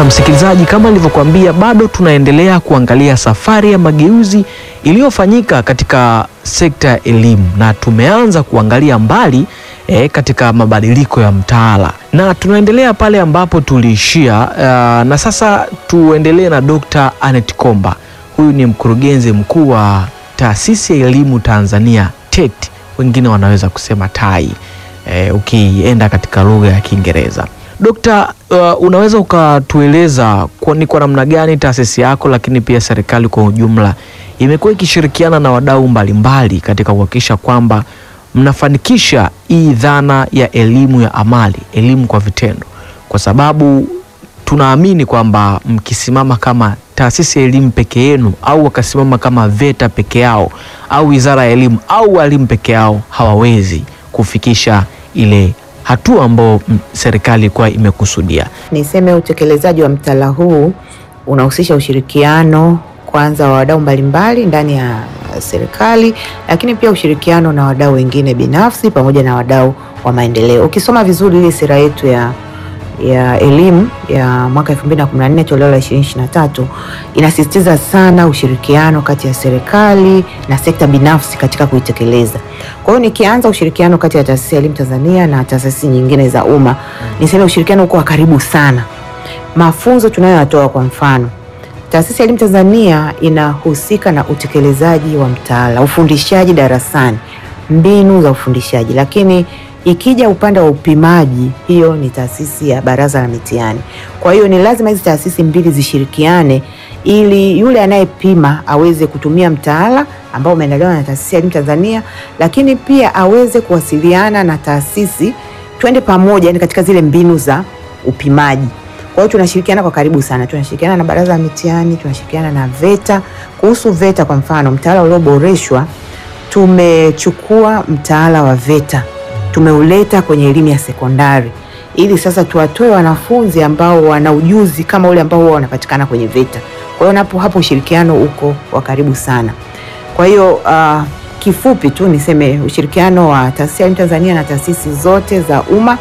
Na msikilizaji, kama nilivyokuambia, bado tunaendelea kuangalia safari ya mageuzi iliyofanyika katika sekta ya elimu na tumeanza kuangalia mbali eh, katika mabadiliko ya mtaala na tunaendelea pale ambapo tuliishia. Uh, na sasa tuendelee na Dr. Anet Komba. Huyu ni mkurugenzi mkuu wa Taasisi ya Elimu Tanzania TET, wengine wanaweza kusema TAI eh, ukienda katika lugha ya Kiingereza. Dokta, uh, unaweza ukatueleza kwa, ni kwa namna gani taasisi yako lakini pia serikali kwa ujumla imekuwa ikishirikiana na wadau mbalimbali katika kuhakikisha kwamba mnafanikisha hii dhana ya elimu ya amali, elimu kwa vitendo, kwa sababu tunaamini kwamba mkisimama kama taasisi ya elimu peke yenu au wakasimama kama VETA peke yao au wizara ya elimu au walimu peke yao hawawezi kufikisha ile hatua ambayo mm, serikali ilikuwa imekusudia. Niseme utekelezaji wa mtaala huu unahusisha ushirikiano kwanza wa wadau mbalimbali ndani ya serikali, lakini pia ushirikiano na wadau wengine binafsi pamoja na wadau wa maendeleo. Ukisoma vizuri ile sera yetu ya ya elimu ya mwaka 2014 toleo la 2023 inasisitiza sana ushirikiano kati ya serikali na sekta binafsi katika kuitekeleza. Kwa hiyo nikianza ushirikiano kati ya taasisi ya elimu Tanzania na taasisi nyingine za umma, niseme ushirikiano uko wa karibu sana. Mafunzo tunayoyatoa kwa mfano Taasisi ya Elimu Tanzania inahusika na utekelezaji wa mtaala, ufundishaji darasani, mbinu za ufundishaji, lakini ikija upande wa upimaji, hiyo ni taasisi ya Baraza la Mitihani. Kwa hiyo ni lazima hizi taasisi mbili zishirikiane ili yule anayepima aweze kutumia mtaala ambao umeandaliwa na Taasisi ya Elimu Tanzania, lakini pia aweze kuwasiliana na taasisi, twende pamoja, yani katika zile mbinu za upimaji. Kwa hiyo tunashirikiana kwa karibu sana, tunashirikiana na baraza la mitihani, tunashirikiana na VETA. Kuhusu VETA kwa mfano, mtaala ulioboreshwa, tumechukua mtaala wa VETA tumeuleta kwenye elimu ya sekondari ili sasa tuwatoe wanafunzi ambao wana ujuzi kama ule ambao huwa wanapatikana kwenye VETA. Kwa hiyo napo hapo ushirikiano uko wa karibu sana. Kwa hiyo uh, kifupi tu niseme ushirikiano wa Taasisi ya Elimu Tanzania na taasisi zote za umma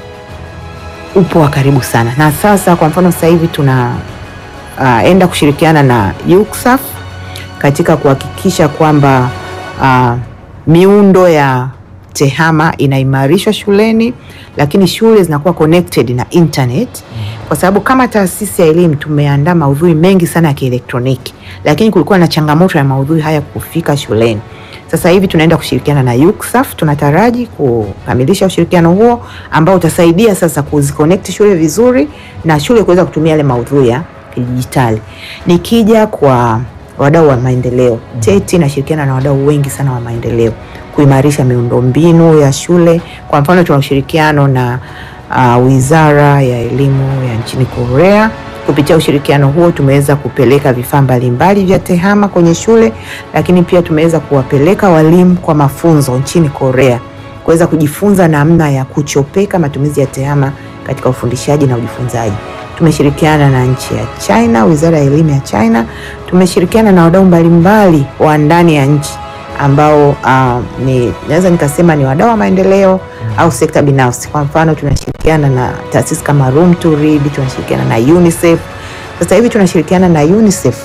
upo wa karibu sana, na sasa kwa mfano sasa hivi tuna uh, enda kushirikiana na UCSAF katika kuhakikisha kwamba uh, miundo ya tehama inaimarishwa shuleni, lakini shule zinakuwa connected na internet, kwa sababu kama taasisi ya elimu tumeandaa maudhui mengi sana ya kielektroniki, lakini kulikuwa na changamoto ya maudhui haya kufika shuleni. Sasa hivi tunaenda kushirikiana na UCSAF, tunataraji kukamilisha ushirikiano huo ambao utasaidia sasa kuziconnect shule vizuri na shule kuweza kutumia yale maudhui ya kidijitali. Nikija kwa wadau wa maendeleo, TET inashirikiana na wadau wengi sana wa maendeleo kuimarisha miundombinu ya shule. Kwa mfano, tuna ushirikiano na uh, Wizara ya Elimu ya nchini Korea. Kupitia ushirikiano huo tumeweza kupeleka vifaa mbalimbali vya tehama kwenye shule, lakini pia tumeweza kuwapeleka walimu kwa mafunzo nchini Korea kuweza kujifunza namna ya kuchopeka matumizi ya tehama katika ufundishaji na ujifunzaji. Tumeshirikiana na nchi ya China, Wizara ya Elimu ya China. Tumeshirikiana na wadau mbalimbali wa ndani ya nchi ambao uh, ni naweza nikasema ni wadau wa maendeleo au sekta binafsi. Kwa mfano, tunashirikiana na taasisi kama Room to Read, tunashirikiana na UNICEF. Sasa hivi tunashirikiana na UNICEF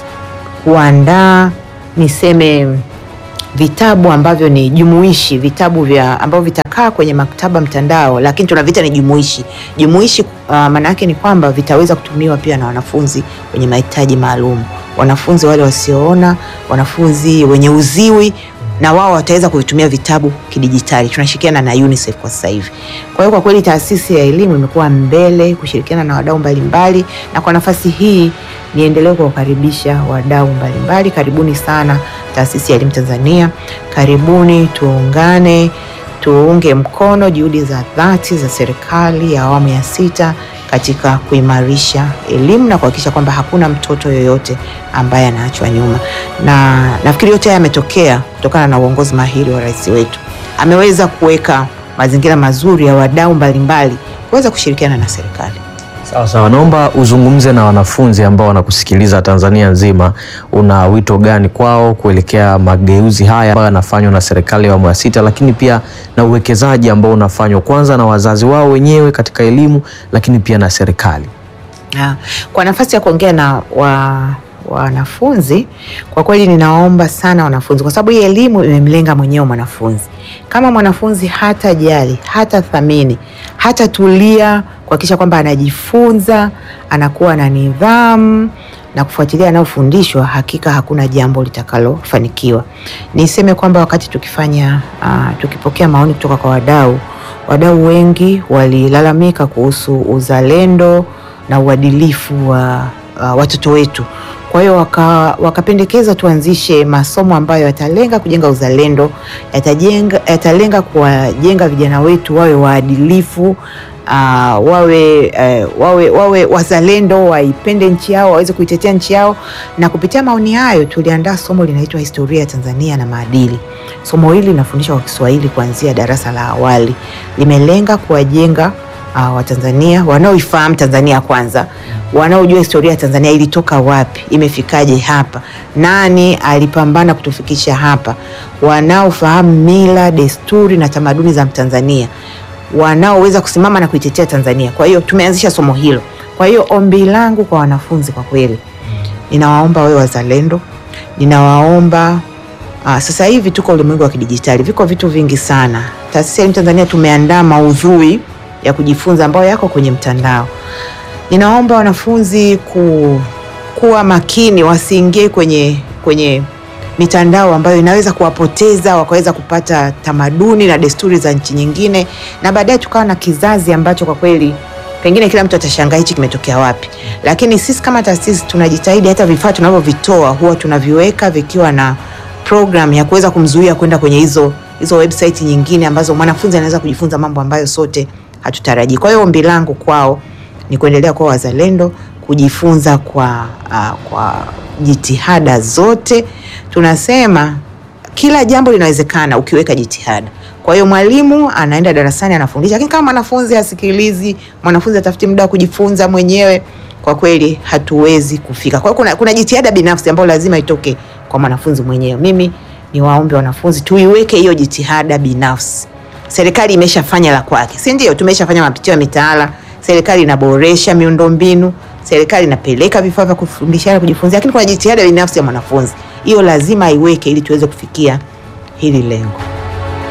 kuandaa niseme vitabu ambavyo ni jumuishi, vitabu vya ambavyo vitakaa kwenye maktaba mtandao, lakini tunavita ni jumuishi. Jumuishi uh, maana yake ni kwamba vitaweza kutumiwa pia na wanafunzi wenye mahitaji maalum, wanafunzi wale wasioona, wanafunzi wenye uziwi na wao wataweza kuvitumia vitabu kidijitali. Tunashirikiana na UNICEF kwa sasa hivi. Kwa hiyo kwa kweli taasisi ya elimu imekuwa mbele kushirikiana na wadau mbalimbali, na kwa nafasi hii niendelee kuwakaribisha wadau mbalimbali. Karibuni sana Taasisi ya Elimu Tanzania, karibuni tuungane, tuunge mkono juhudi za dhati za serikali ya awamu ya sita katika kuimarisha elimu na kuhakikisha kwamba hakuna mtoto yoyote ambaye anaachwa nyuma. Na nafikiri yote haya yametokea kutokana na uongozi mahiri wa rais wetu. Ameweza kuweka mazingira mazuri ya wadau mbalimbali kuweza kushirikiana na serikali. Sawa sawa, naomba uzungumze na wanafunzi ambao wanakusikiliza Tanzania nzima. Una wito gani kwao kuelekea mageuzi haya ambayo yanafanywa na serikali ya awamu ya sita, lakini pia na uwekezaji ambao unafanywa kwanza na wazazi wao wenyewe katika elimu, lakini pia na serikali? Ah, Kwa nafasi ya kuongea na wa wanafunzi kwa kweli, ninaomba sana wanafunzi, kwa sababu hii elimu imemlenga mwenyewe mwanafunzi. Kama mwanafunzi hata jali hata thamini hata tulia kuhakikisha kwamba anajifunza, anakuwa na nidhamu na kufuatilia anayofundishwa, hakika hakuna jambo litakalofanikiwa. Niseme kwamba wakati tukifanya ah, tukipokea maoni kutoka kwa wadau, wadau wengi walilalamika kuhusu uzalendo na uadilifu wa uh, watoto wetu. Kwa hiyo waka, wakapendekeza tuanzishe masomo ambayo yatalenga kujenga uzalendo, yatajenga, yatalenga kuwajenga vijana wetu wawe waadilifu uh, wawe, uh, wawe, wawe wazalendo, waipende nchi yao, waweze kuitetea nchi yao. Na kupitia maoni hayo tuliandaa somo linaitwa historia ya Tanzania na maadili. Somo hili linafundishwa kwa Kiswahili kuanzia darasa la awali, limelenga kuwajenga uh, Watanzania wanaoifahamu Tanzania kwanza, wanaojua historia ya Tanzania ilitoka wapi, imefikaje hapa, nani alipambana kutufikisha hapa, wanaofahamu mila, desturi na tamaduni za Mtanzania, wanaoweza kusimama na kuitetea Tanzania. Kwa hiyo tumeanzisha somo hilo. Kwa hiyo ombi langu kwa wanafunzi, kwa kweli ninawaomba wawe wazalendo, ninawaomba Aa, sasa hivi tuko ulimwengu wa kidijitali, viko vitu vingi sana. Taasisi ya Elimu Tanzania tumeandaa maudhui ya kujifunza ambayo yako kwenye mtandao. Ninaomba wanafunzi ku, kuwa makini, wasiingie kwenye kwenye mitandao ambayo inaweza kuwapoteza wakaweza kupata tamaduni na desturi za nchi nyingine, na baadaye tukawa na kizazi ambacho kwa kweli pengine kila mtu atashangaa hichi kimetokea wapi. Lakini sisi kama taasisi tunajitahidi, hata vifaa tunavyovitoa huwa tunaviweka vikiwa na program ya kuweza kumzuia kwenda kwenye hizo hizo website nyingine ambazo mwanafunzi anaweza kujifunza mambo ambayo sote hatutarajii. Kwa hiyo ombi langu kwao ni kuendelea kuwa wazalendo, kujifunza kwa, uh, kwa jitihada zote. Tunasema kila jambo linawezekana ukiweka jitihada. Kwa hiyo mwalimu anaenda darasani anafundisha, lakini kama mwanafunzi hasikilizi, mwanafunzi atafuti muda wa kujifunza mwenyewe, kwa kweli hatuwezi kufika. Kwa hiyo kuna, kuna jitihada binafsi ambayo lazima itoke kwa mwanafunzi mwenyewe. Mimi ni waombe wanafunzi tuiweke hiyo jitihada binafsi. Serikali imeshafanya la kwake, si ndio? Tumeshafanya mapitio ya mitaala, serikali inaboresha miundombinu, serikali inapeleka vifaa vya kufundishia na kujifunzia, lakini kuna jitihada binafsi ya mwanafunzi, hiyo lazima aiweke ili tuweze kufikia hili lengo.